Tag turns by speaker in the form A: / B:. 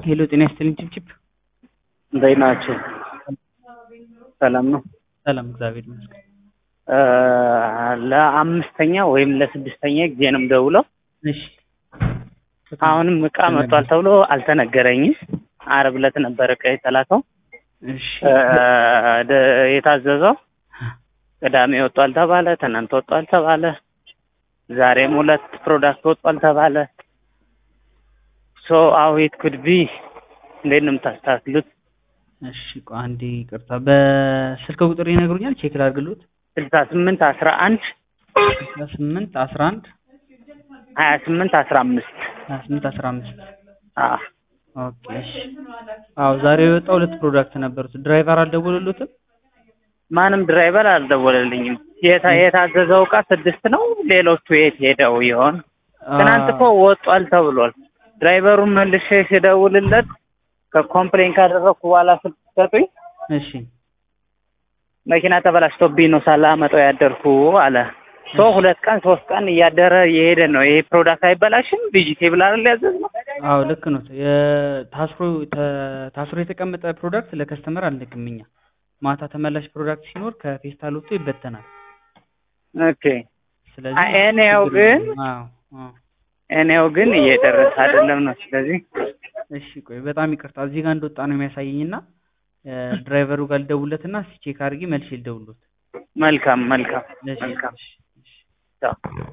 A: ሄሎ ጤና ይስጥልኝ ችብችብ
B: እንዴት ናችሁ? ሰላም ነው።
A: ሰላም እግዚአብሔር ይመስገን።
B: እ ለአምስተኛ ወይም ለስድስተኛ ጊዜ ነው የምደውለው።
A: እሺ
B: አሁንም እቃ መጥቷል ተብሎ አልተነገረኝም። ዓርብ ዕለት ነበር እቃ የተላከው
A: እሺ
B: እ ደ- የታዘዘው ቅዳሜ ወጧል ተባለ፣ ትናንት ወጧል ተባለ፣ ዛሬም ሁለት ፕሮዳክት ወጧል ተባለ። ሶ አው ኢት ኩድ ቢ እንዴት ነው የምታስተካክሉት?
A: እሺ ቆይ አንዴ ይቅርታ፣ በስልክ ቁጥር ይነግሩኛል? ቼክ ላድርግልዎት።
B: ስልሳ ስምንት አስራ አንድ
A: አስራ ስምንት አስራ አንድ
B: ሀያ ስምንት አስራ አምስት
A: ሀያ ስምንት አስራ አምስት
B: አዎ
A: ኦኬ እሺ። አዎ ዛሬ የወጣ ሁለት ፕሮዳክት ነበሩት። ድራይቨር አልደወሉልዎትም?
B: ማንም ድራይቨር አልደወለልኝም። የታ- የታዘዘው እቃ ስድስት ነው። ሌሎቹ የት ሄደው ይሆን? ትናንት እኮ ወጧል ተብሏል። ድራይቨሩን መልሼ ስደውልለት ከኮምፕሌን ካደረግኩ በኋላ ስልክ ሰጡኝ።
A: እሺ
B: መኪና ተበላሽቶብኝ ነው ሳላመጣው ያደርኩ አለ። ሶ ሁለት ቀን ሶስት ቀን እያደረ የሄደ ነው። ይሄ ፕሮዳክት አይበላሽም? ቬጂቴብል አይደል ያዘዝነው?
A: አዎ ልክ ነው። የታስሮ ተ- ታስሮ የተቀመጠ ፕሮዳክት ለከስተመር አንልክም እኛ። ማታ ተመላሽ ፕሮዳክት ሲኖር ከፌስታል ወጥቶ ይበተናል።
B: ኦኬ
A: ስለዚህ
B: አይ፣ እኔው
A: ችግር
B: ግን
A: የለውም። አዎ አዎ
B: እኔው ግን እየደረሰ አይደለም ነው። ስለዚህ
A: እሺ ቆይ በጣም ይቅርታ እዚህ ጋር እንደወጣ ነው የሚያሳየኝ እና ድራይቨሩ ጋር ልደውልለትና እስኪ ቼክ አድርጌ መልሼ ልደውልሎት።
B: መልካም መልካም
A: እሺ
B: መልካም
A: እሺ እሺ
B: ቻው።